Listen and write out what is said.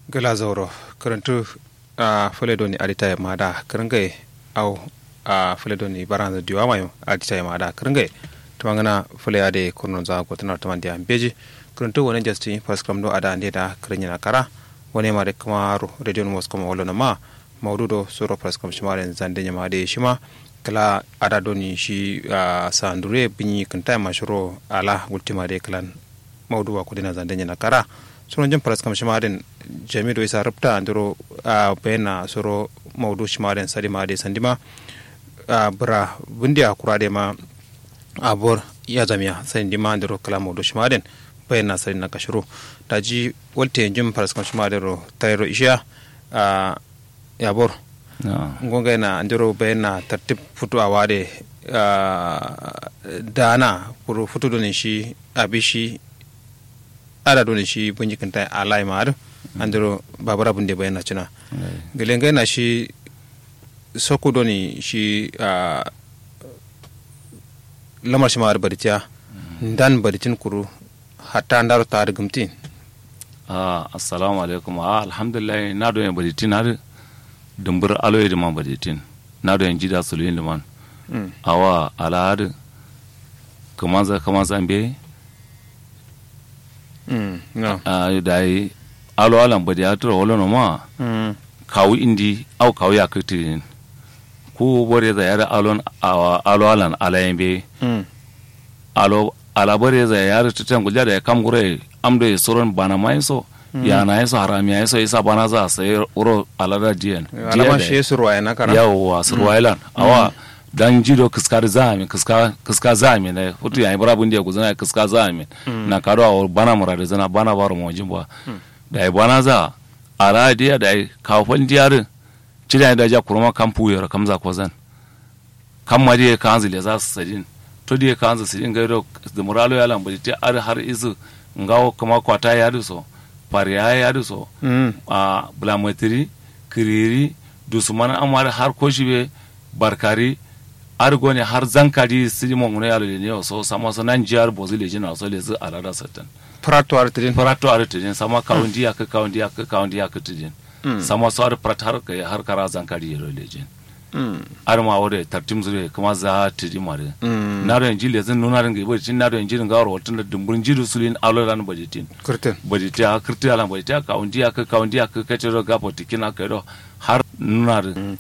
gala zauro karantu a fuledoni adita ya mada karangaye au a fuledoni baranza diwa mayo adita ya mada karangaye tumangana fule ade kurno za ko tanar tamandi an beji karantu wani jasti paskram do ada ande da karanya kara wani ma de kamaru radio mos kama wala ma maududo suro paskram shimaren zande nyama de shima kala ada doni shi sa ndure binyi kanta mashuro ala ultima de kalan maudu wa kudina zande nyana kara sunan jin faras kam shimaden jami'do isa rabta andiro a bayana soro maudu shimaden sadima de sandima a bura bundiya kurade ma abor ya zamiya sandima andiro kala maudu shimaden bayana sadi na kashiro da ji walte jin faras kam shimaden ro tayro isha a ya bor ngonga yana andiro bayana tartib futu a wade dana kuru futu donin shi abishi ada dole shi bunji kanta alai mar andiro babara bunde bayana cina gelenga na shi soko doni shi lamar shi mar baritiya dan baritin kuru hatta ndaro tar gumti ah assalamu alaikum ah alhamdulillah na do baritin har dumbur aloye da man baritin na do jida suluyin da man awa alahad kamanza kamanza ambe da yi alo alan badi ya tura wala no ma kawu indi au kawu ya kiti ku bore da yara alon alo alan alayen be alo ala bore da yara tutan gulja da ya kam gure amdo ya soron bana mai so ya na yaso harami ya yaso isa bana za sai uro alada diyan alama shi surwa na kara yawa surwa ilan awa dan jido kiskar zami kiska kiska zami ne hutu ya ibra bundiya ku zana kiska zami na karo a bana murade zana bana baro mo jimba da ai bana za ala dia da ai kawfan diyarin cida da ja kurma kan puyar kamza ko zan kan ma dia kan zile za su sadin to dia kan zu sadin gairo da muralo ya lambaji ta ar har izu ngawo kuma kwata ya duso fariya ya duso a bulamatiri kiriri dusumana amar har koshibe barkari argo ne har zankari sidi mo ngune yalo ne so sama so nan jiyar bozi le jina so le zu alada satan prato ar tidin prato ar tidin sama kaundi ya ka kaundi ya ka kaundi ya ka tidin sama so ar prat har ka har kara zankari yalo le jin ar ma wore tartim zure kuma za tidin mare na do injili zan nuna ran gaibo tin na do injili ga ro tun da dumbun jiru sulin alo ran bajitin kurtin bajitin ha kurtin alan bajitin kaundi ya ka kaundi ya ka ka tiro ga potikina ka do har nuna